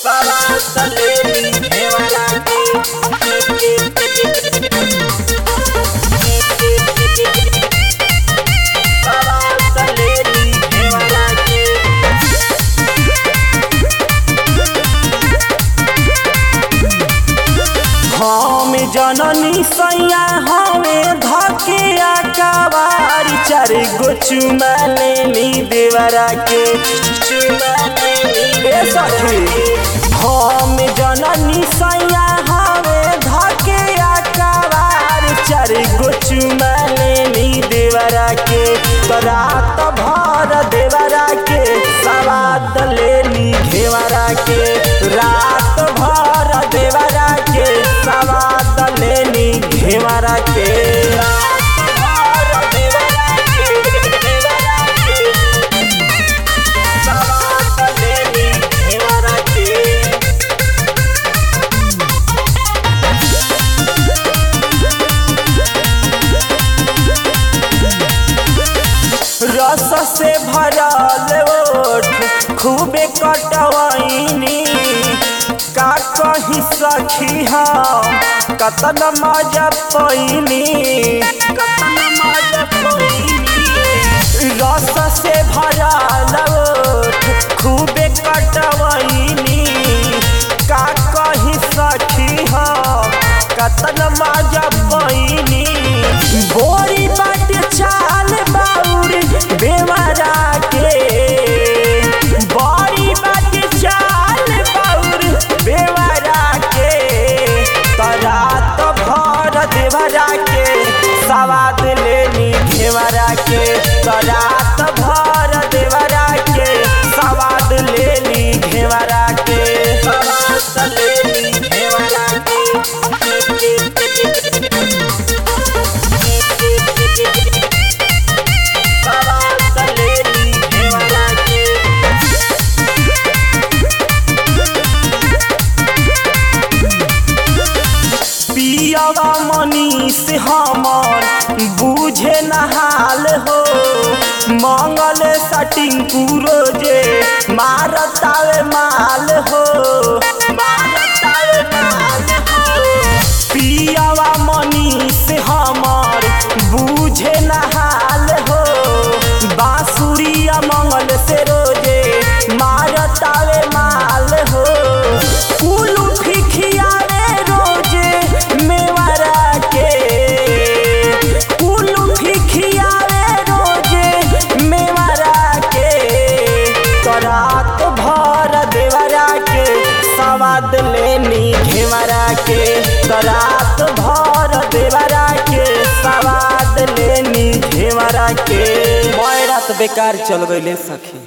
हम जननी सैया हमें धके आकावारी चार गो चुमा लेनी देवरा के चुमा लेनी ए सखी हम जननी सैया हमें धके आकावारी चार गो चुमा लेनी देवरा के तो रात भर देवरा के सवाद लेनी घेवरा के रात भर देवरा के सवाद लेनी घेवरा के रात भर देवरा के, देवरा के, सवाद लेनी घेवरा के रस से भरल ओठ खूबे कटवैनी का कही सखी हम कतन मजा पैनी कतन मजा पैनी रस से भरल ओठ खूबे कटवैनी का कही सखी हम कतन मजा पैनी बोरी बाट चाल बाउर बेवरा के बड़ी बाट चाल बाउर बेवरा के तरात भर देवरा के सवाद लेनी घेवरा के तरात भर देवरा के सवाद लेनी घेवरा के सवाद लेनी घेवरा के सवाद लेनी घेवरा के पियावा मनीष हमर बूझे नहाल हो मंगल सटिंग रोजे मारतावे माल हो मारतावे माल हो पियावा मनीष हमर बूझे नहाल हो बांसुरिया मंगल से रोजे मारतावे माल हो कुलू फिखियावे रोजे मेवरा के कुलू फिखियावे रोजे मेवरा के तरात भर देवरा के सवाद लेनी घेवरा के तरात भर देवरा के सवाद लेनी घेवरा के मैं रात बेकार चल गईले सखी